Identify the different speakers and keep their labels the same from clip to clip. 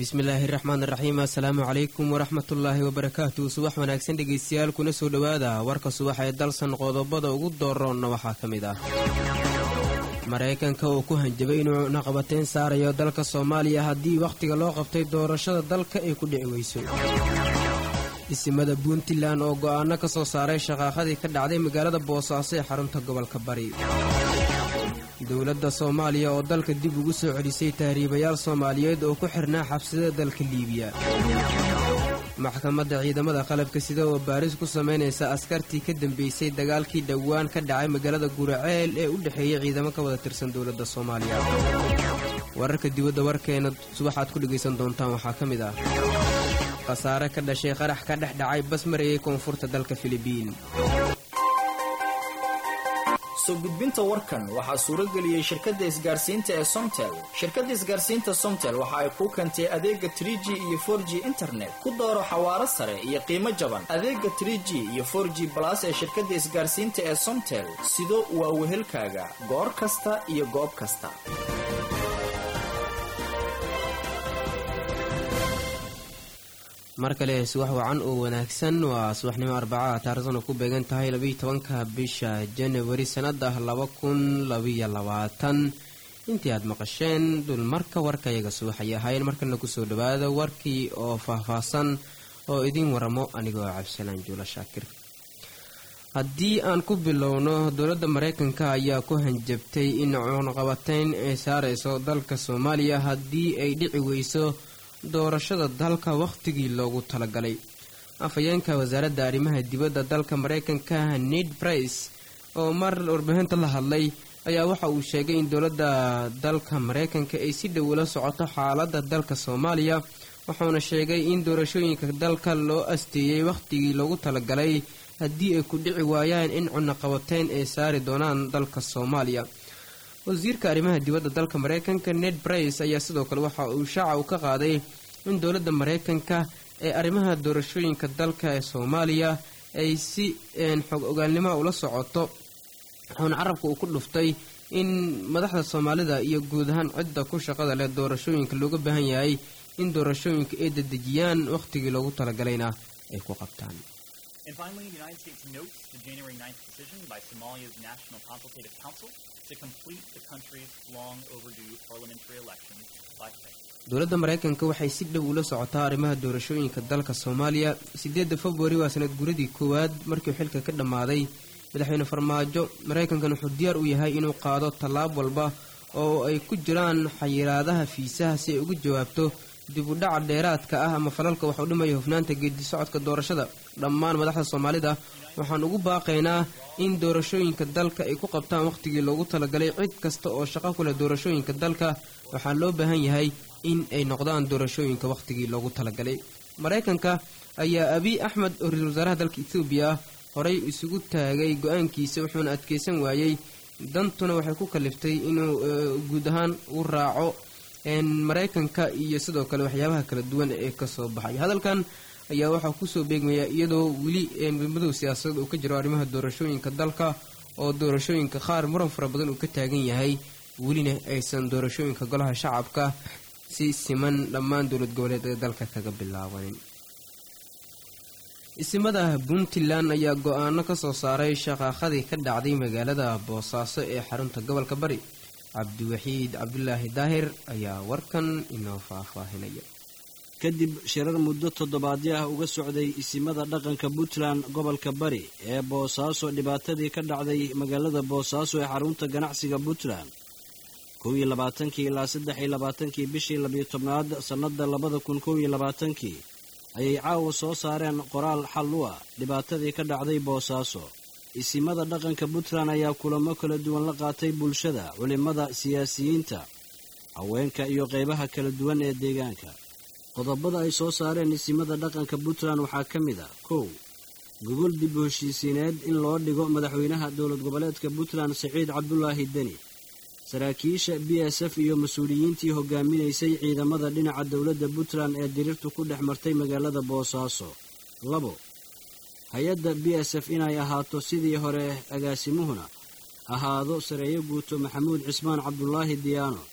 Speaker 1: bismillaahi raxmaan raxiim assalaamu calaykum waraxmatullaahi wabarakaatu subax wanaagsan dhegaystayaal kuna soo dhowaada warka subax ee dalsan qodobada ugu dooroonna waxaa ka mid ah maraykanka uu ku hanjabay inuu naqabateyn saarayo dalka soomaaliya haddii wakhtiga loo qabtay doorashada dalka ay ku dhici weyso isimada puntland oo go'aano ka soo saaray shaqaaqadii ka dhacday magaalada boosaaso ee xarunta gobolka bari dowladda soomaaliya oo dalka dib ugu soo celisay tahriibayaal soomaaliyeed oo ku xirnaa xabsida dalka liibiya maxkamadda ciidamada qalabka sida oo baaris ku samaynaysa askartii ka dambeysay dagaalkii dhowaan ka dhacay magaalada guraceel ee u dhexeeyay ciidamo ka wada tirsan dowladda soomaaliya wararka dibadda warkeena subaxaad ku dhegaysan doontaan waxaa ka mid ah khasaare ka dhashay qarax ka dhex dhacay bas marayay koonfurta dalka filibiin
Speaker 2: soo gudbinta warkan waxaa suurageliyey shirkadda isgaarsiinta ee somtel shirkadda isgaarsiinta somtel waxa ay kuu keentay adeega trig iyo for g internet ku dooro xawaaro sare iyo qiimo jaban adeega trg iyo for g balas ee shirkadda isgaarsiinta ee somtel sido waa wehelkaaga goor kasta iyo goob kasta
Speaker 1: mar kale subax wacan oo wanaagsan waa subaxnimo arbacaha taarikhdan ku beegan tahay labiiyo tobanka bisha janawari sannada laba kun labiyo labaatan intii aad maqasheen dulmarka warkayaga subaxay ahayn markana kusoo dhawaada warkii oo faahfaahsan oo idiin waramo anigoo cabdisalaan juula shaakir haddii aan ku bilowno dowladda maraykanka ayaa ku hanjabtay in cuunqabateyn ay saarayso dalka soomaaliya haddii ay dhici weyso doorashada dalka wakhtigii loogu talagalay afhayeenka wasaaradda arrimaha dibadda dalka maraykanka ned brice oo mar warbaahinta la hadlay ayaa waxa uu sheegay in dowladda dalka maraykanka ay si dhow ula socoto xaaladda dalka soomaaliya wuxuuna sheegay in doorashooyinka dalka loo asteeyey wakhtigii loogu talagalay haddii ay ku dhici waayaan in cunaqabateyn ay saari doonaan dalka soomaaliya wasiirka arrimaha dibadda dalka maraykanka ned brice ayaa sidoo kale waxa uu shaaca u ka qaaday in dowladda maraykanka ee arrimaha doorashooyinka dalka ee soomaaliya ay si xog ogaalnimoa ula socoto wuxuuna carabka uu ku dhuftay in madaxda soomaalida iyo guud ahaan cidda ku shaqada leh doorashooyinka looga baahan yahay in doorashooyinka ay dedejiyaan wakhtigii loogu talagalayna ay ku qabtaan
Speaker 3: And finally, the United States notes the January 9th decision by Somalia's National Consultative Council to complete the country's long overdue parliamentary elections by May.
Speaker 1: dowladda maraykanka waxay si dhow ula socotaa arrimaha doorashooyinka dalka soomaaliya sideedda februari waa sanad guradii koowaad markii xilka ka dhammaaday madaxweyne farmaajo maraykankan wuxuu diyaar u yahay inuu qaado tallaab walba oo ay ku jiraan xayiraadaha fiisaha si ay uga jawaabto dib u dhaca dheeraadka ah ama falalka wax u dhimaya hufnaanta geedi socodka doorashada dhammaan madaxda soomaalida waxaan ugu baaqaynaa in doorashooyinka dalka ay ku qabtaan wakhtigii loogu talagalay cid kasta oo shaqo ku leh doorashooyinka dalka waxaa loo baahan yahay in ay noqdaan doorashooyinka wakhtigii loogu talagalay maraykanka ayaa abiy axmed oo ra-iisul wasaaraha dalka etoobiya ah horay isugu taagay go-aankiisa wuxuuna adkeysan waayey dantuna waxay ku kaliftay inuu guud ahaan u raaco maraykanka iyo sidoo kale waxyaabaha kala duwan ee kasoo baxay hadalkan ayaa waxaa kusoo beegmaya iyadoo weli madow siyaasadeed uu ka jiro arrimaha doorashooyinka dalka oo doorashooyinka qaar muran fara badan uu ka taagan yahay welina aysan doorashooyinka golaha shacabka si siman dhammaan dowlad goboleedka dalka kaga bilaabanin isimada puntland ayaa go-aano ka soo saaray shaqaaqadii ka dhacday magaalada boosaaso ee xarunta gobolka bari cabdiwaxiid cabdulaahi daahir ayaa warkan inoo faahfaahinaya
Speaker 4: kadib shirar muddo toddobaadyo ah uga socday isimada dhaqanka puntland gobolka bari ee boosaaso dhibaatadii ka dhacday magaalada boosaaso ee xarunta ganacsiga puntland kow iyo labaatankii ilaa saddex iyo labaatankii bishii labiyo tobnaad sannada labada kun kow iyo labaatankii ayay caawa soo saareen qoraal xal u ah dhibaatadii ka dhacday boosaaso isimada dhaqanka puntland ayaa kulamo kala duwan la qaatay bulshada culimmada siyaasiyiinta haweenka iyo qaybaha kala duwan ee deegaanka qodobada ay soo saareen isimada dhaqanka puntland waxaa ka mid ah kow gogol dib u heshiisiineed in loo dhigo madaxweynaha dowlad goboleedka puntland siciid cabdulaahi deni saraakiisha b s f iyo mas-uuliyiintii hogaaminaysay ciidamada dhinaca dowladda puntland ee dirirtu ku dhex martay magaalada boosaaso labo hay-adda b s f inay ahaato sidii hore agaasimuhuna ahaado sareeyo guuto maxamuud cismaan cabdulaahi diyaano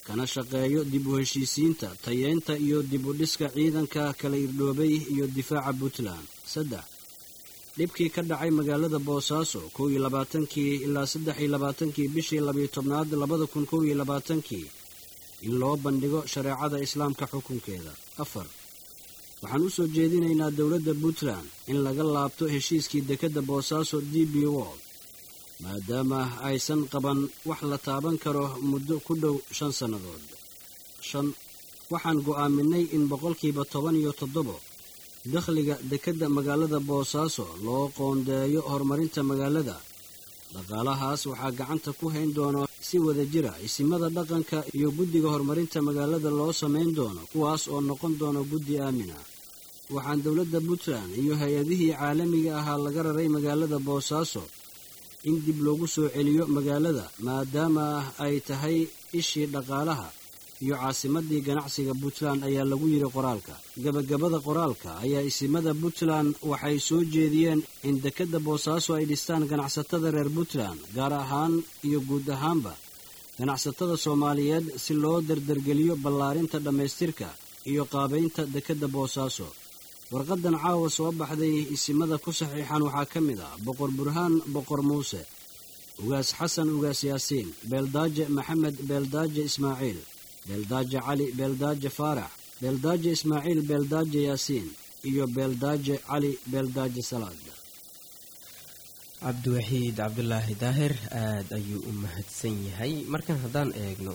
Speaker 4: kana shaqeeyo dib u heshiisiinta tayeynta iyo dib u dhiska ciidanka kala irdhoobay iyo difaaca puntland saddex dhibkii ka dhacay magaalada boosaaso kow iyo labaatankii ilaa saddex iyo labaatankii bishii labiyo tobnaad labada kun kow iyo labaatankii in loo bandhigo shareecada islaamka xukunkeeda afar waxaan u soo jeedinaynaa dowladda puntland in laga laabto heshiiskii dekedda boosaaso d b wold maadaama aysan qaban wax la taaban karo muddo ku dhow shan sannadood shan waxaan go'aaminay in boqolkiiba toban iyo toddobo dakhliga dekedda magaalada boosaaso loo qoondeeyo horumarinta magaalada dhaqaalahaas waxaa gacanta ku hayn doono si wada jira isimada dhaqanka iyo guddiga horumarinta magaalada loo samayn doono kuwaas oo noqon doono guddi aamin ah waxaan dowladda puntland iyo hay-adihii caalamiga ahaa laga raray magaalada boosaaso in dib loogu soo celiyo magaalada maadaama ay tahay ishii dhaqaalaha iyo caasimadii ganacsiga puntland ayaa lagu yidhi qoraalka gebagabada qoraalka ayaa isimada puntland waxay soo jeediyeen in dekedda boosaaso ay dhistaan ganacsatada reer puntland gaar ahaan iyo guud ahaanba ganacsatada soomaaliyeed si loo dardargeliyo ballaarinta dhammaystirka iyo qaabaynta dekedda boosaaso warqadan caawa soo baxday isimada ku saxiixan waxaa ka mid ah boqor burhaan boqor muuse ugaas xasan ugaas yaasiin beeldaaje maxamed beeldaaje ismaaciil beeldaaje cali beeldaaje faarax beeldaaje ismaaciil beeldaaje yaasiin iyo beeldaaje cali beeldaaje salaad
Speaker 1: cabdiwaxiid cabdulaahi daahir aada ayuu u mahadsan yahay markan haddaan eegno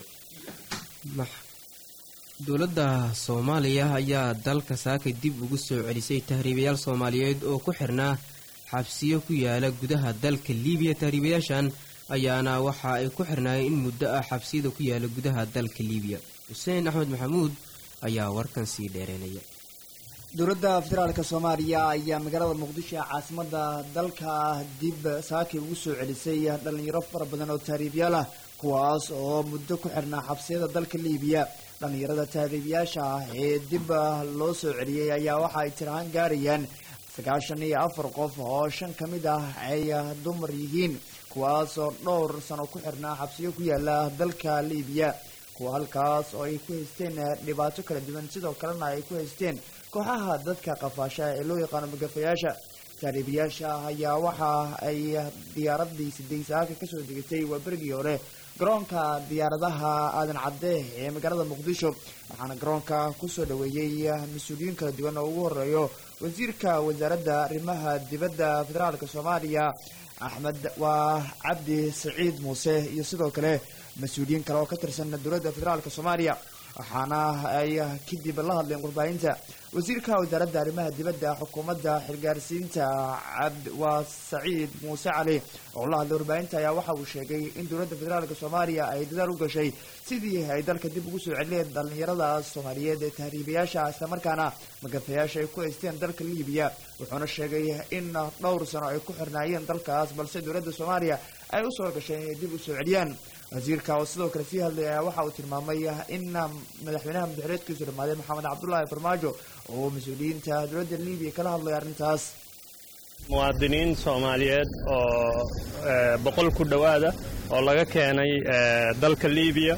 Speaker 1: dowladda soomaaliya ayaa dalka saaka dib ugu soo celisay tahriibayaal soomaaliyeed oo ku xirnaa xabsiyo ku yaala gudaha dalka liibiya tahriibayaashan ayaana waxa ay ku xirnaayeen in muddo ah xabsiyada ku yaala gudaha dalka liibiya xuseen axmed maxamuud ayaa warkan sii dheereynaya
Speaker 5: dowladda federaalk soomaaliya ayaa magaalada muqdisho ee caasimada dalka dib saakay ugu soo celisay dhalinyaro fara badan oo tahriibyaal ah kuwaas oo muddo ku xirnaa xabsiyada dalka liibiya dhalinyarada tahriibyaasha ah ee dib loo soo celiyey ayaa waxa ay tirahaan gaarayaan sagaashan iyo afar qof oo shan ka mid ah ay dumar yihiin kuwaas oo dhowr sano ku xirnaa xabsiyo ku yaala dalka liibiya kuwa halkaas oo ay ku haysteen dhibaato kala duwan sidoo kalena ay ku haysteen kooxaha dadka qafaasha ee loo yaqaano magafayaasha tahriibayaasha ayaa waxa ay diyaaradii siday saaka kasoo degatay waa berigii hore garoonka diyaaradaha aadan cadde ee magaalada muqdisho waxaana garoonka kusoo dhaweeyey mas-uuliyiin kala duwan oo ugu horeeyo wasiirka wasaaradda arrimaha dibadda federaalk soomaaliya axmed waa cabdi saciid muuse iyo sidoo kale mas-uuliyiin kale oo ka tirsan dowladda federaalk soomaaliya waxaana ay kadib la hadleen warbaahinta wasiirka wasaaradda arrimaha dibadda xukuumadda xilgaarsiinta cabd waa saciid muuse cali oo la hadlay warbaahinta ayaa waxa uu sheegay in dowladda federaalk soomaaliya ay dadaal u gashay sidii ay dalka dib ugu soo celineen dhalinyarada soomaaliyeed ee tahriibayaasha islamarkaana magafayaasha ay ku haysteen dalka liibiya wuxuuna sheegay in dhowr sano ay ku xirnaayeen dalkaas balse dowladda soomaaliya ay u soo gashay inay dib u soo celiyaan wasiirka oo sidoo kale sii hadlaya waxa uu tilmaamay in madaxweynaha madaxuleedkiisu dhamaaday maxamed cabdullaahi farmaajo oo mas-uuliyiinta dowladda liibiya kala hadlaya arrintaas
Speaker 6: muwaadiniin soomaaliyeed oo boqol ku dhowaada oo laga keenay dalka liibiya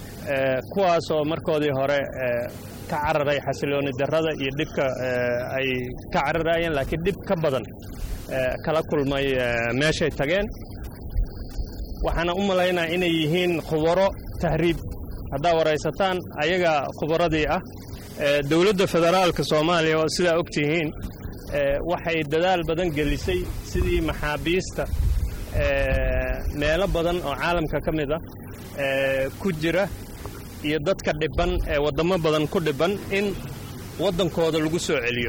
Speaker 6: kuwaas oo markoodii hore ka cararay xasilooni darrada iyo dhibka ay ka cararayeen laakiin dhib ka badan kala kulmay meeshay tageen waxaana u malaynaa inay yihiin khubaro tahriib haddaa waraysataan ayaga khubaradii ah dowladda federaalka soomaaliya oo sidaa og tihiin waxay dadaal badan gelisay sidii maxaabiista meelo badan oo caalamka ka mid ah ku jira iyo dadka dhibban ee waddamo badan ku dhibban in waddankooda lagu soo celiyo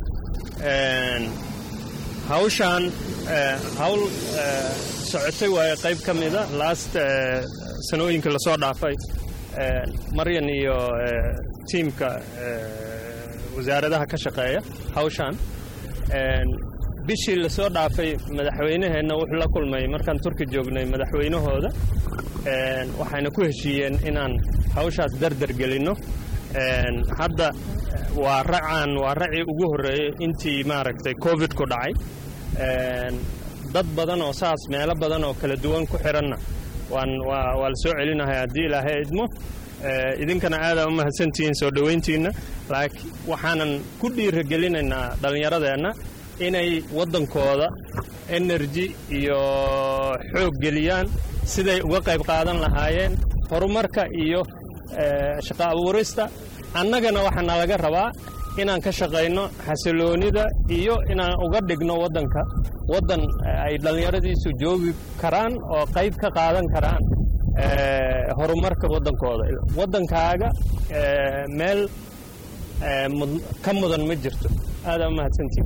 Speaker 6: hawshaan hawl socotay waayo qayb ka mida last sanooyinka lasoo dhaafay maryan iyo tiimka wasaaradaha ka shaqeeya hawshaan bishii lasoo dhaafay madaxweynaheenna wuxuu la kulmay markaan turki joognay madaxweynahooda waxayna ku heshiiyeen inaan hawshaas dardar gelinno hadda waa racaan waa racii ugu horreeyey intii maaragtay covid ku dhacay dad badan oo saas meelo badan oo kala duwan ku xidhanna waan waa waa la soo celinahay haddii ilaahay idmo idinkana aadaa u mahadsantihiin soo dhowayntiinna laakiin waxaanan ku dhiiragelinaynaa dhallinyaradeenna inay waddankooda energy iyo xoog geliyaan siday uga qayb qaadan lahaayeen horumarka iyo shaqo abuurista annagana waxaana laga rabaa inaan ka shaqayno xasiloonida iyo inaan uga dhigno waddanka waddan ay dhallinyaradiisu joogi karaan oo qayb ka qaadan karaan horumarka waddankooda waddankaaga meel ka mudan ma jirto aadaa u mahadsantihin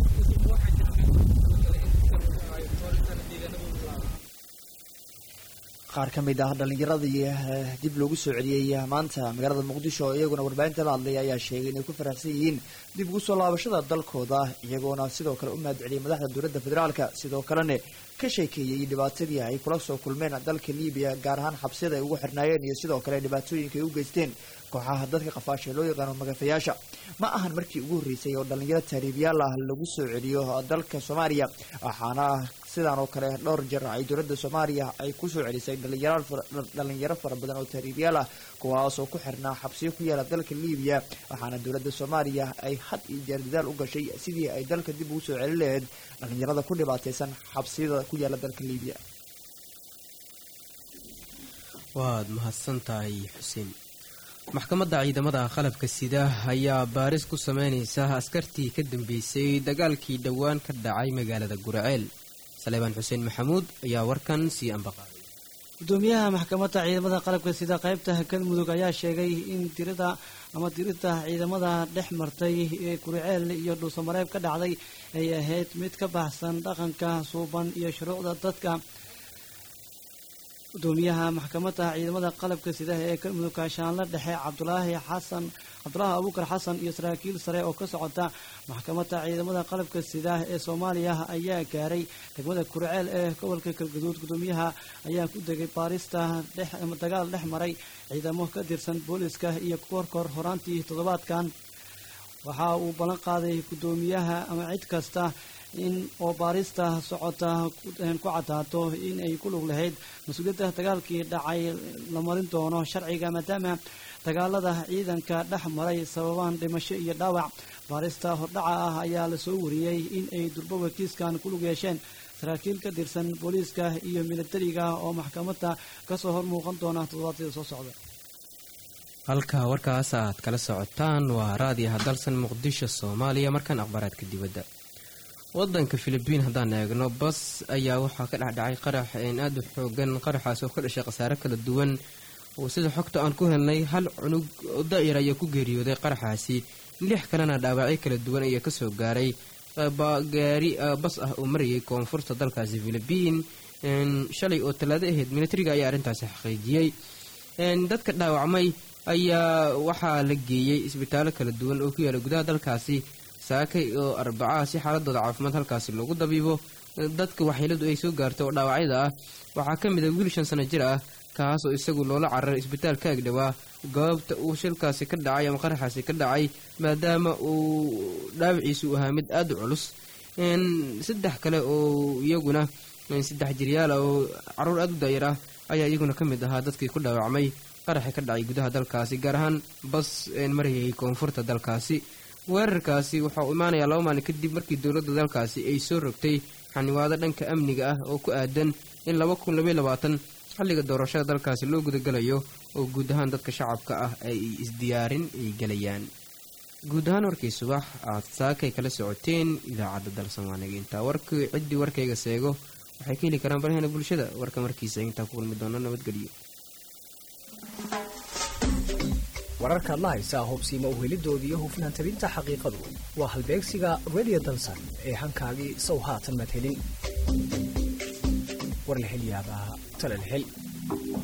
Speaker 5: qaar ka mid ah dhallinyaradii dib loogu soo celiyey maanta magaalada muqdisho oo iyaguna warbaahinta la hadlaya ayaa sheegay inay ku faraxsan yihiin dib ugu soo laabashada dalkooda iyagoona sidoo kale u mahad celiyay madaxda dowladda federaalka sidoo kalena ka sheekeeyey dhibaatadii ay kula soo kulmeen dalka libiya gaar ahaan xabsiyada ay ugu xirnaayeen iyo sidoo kale dhibaatooyinka ay u geysteen kooxaha dadka qafaasha ee loo yaqaano magafayaasha ma ahan markii ugu horreysay oo dhallinyaro taariibyaal ah lagu soo celiyo dalka soomaaliya waxaana sidaan oo kale dhowr jeer ay dowladda soomaaliya ay ku soo celisay dhalinyaro fara badan oo taariibyaal ah kuwaas oo ku xirnaa xabsiyo ku yaala dalka libiya waxaana dowladda soomaaliya ay had iyo jeer dadaal u gashay sidii ay dalka dib ugu soo celin lahayd dhalinyarada ku dhibaataysan xabsiyada ku yaala dalka libiya
Speaker 1: waad mahadsantahay xuseen maxkamadda ciidamada qalabka sida ayaa baaris ku sameynaysa askartii ka dambeysay dagaalkii dhowaan ka dhacay magaalada guraceel saleebaan xuseen maxamuud ayaa warkan sii ambaqaaday
Speaker 7: gudoomiyaha maxkamadda ciidamada qalabka sida qaybta galmudug ayaa sheegay in tirada ama tirida ciidamada dhex martay ee guriceel iyo dhuusamareeb ka dhacday ay ahayd mid ka baxsan dhaqanka suuban iyo shuruucda dadka gudoomiyaha maxkamadda ciidamada qalabka sida ee galmudug kaashaanla dhexe cabdulaahi xasan cabdulaahi abuukar xasan iyo saraakiil sare oo ka socota maxkamadda ciidamada qalabka sida ee soomaaliya ayaa gaaray degmada kurceel ee gobolka galgaduud gudoomiyaha ayaa ku degay baarista dagaal dhex maray ciidamo ka tirsan booliska iyo korkor horaantii toddobaadkan waxa uu ballan qaaday gudoomiyaha ama cid kasta in oo baarista socota ku cadaato in ay ku lug lahayd mas-uuliyadda dagaalkii dhacay la marin doono sharciga maadaama dagaalada ciidanka dhex maray sababaan dhimasho iyo dhaawac baarista hordhaca ah ayaa lasoo wariyey in ay durboba kiiskan ku lug yeesheen saraakiil ka tirsan booliiska iyo militariga oo maxkamadda kasoo hor muuqan doona toddobaadyada soo socda
Speaker 1: halka warkaas aad kala socotaan waa raadiyaha dalsan muqdisho soomaaliya markaan akhbaaraadka dibadda wadanka filibiin haddaan eegno bas ayaa waxaa ka dhexdhacay qarax aada u xoogan qaraxaas oo ka dhashay khasaare kala duwan oo sida xogta aan ku helnay hal cunug oo daa'ir ayaa ku geeriyooday qaraxaasi lix kalena dhaawacyo kala duwan ayaa kasoo gaaray gaari bas ah oo marayay koonfurta dalkaasi filibiin shalay oo talaado ahayd militariga ayaa arrintaasi xaqiijiyey dadka dhaawacmay ayaa waxaa la geeyey isbitaallo kala duwan oo ku yaala gudaha dalkaasi saakay oo arbacaha si xaaladooda caafimaad halkaasi loogu dabiibo dadka waxyeeladu ay soo gaarto oo dhaawacyada ah waxaa ka mid a wiil shan sano jir ah kaas oo isagu loola cararay isbitaal ka agdhowaa goobta uu shilkaasi ka dhacay ama qaraxaasi ka dhacay maadaama uu dhaawiciisu ahaa mid aada u culus saddex kale oo iyaguna saddex jiryaala oo caruur aada u daayar ah ayaa iyaguna ka mid ahaa dadkii ku dhaawacmay qaraxi ka dhacay gudaha dalkaasi gaar ahaan bas marayay koonfurta dalkaasi weerarkaasi waxaa uu imaanayaa laba maalin kadib markii dowladda dalkaasi ay soo rogtay xaniwaado dhanka amniga ah oo ku aadan in laba kun labaiy labaatan xilliga doorashada dalkaasi loo gudagalayo oo guud ahaan dadka shacabka ah ay isdiyaarin ay gelayaan guud ahaan warkii subax aad saakay kala socoteen idaacadda dalsan waanaga intaa warkii ciddii warkayga seego waxay ka heli karaan barahena bulshada warka markiisa intaa ku kulmi doono nabadgelyo
Speaker 8: wararkaad la haysaa hubsiima uhelidooda iyo hufnaan tabinta xaqiiqadu waa halbeegsiga radio dalsan ee hankaagii sow haatan madhelin war la hel yaabaa tala la hel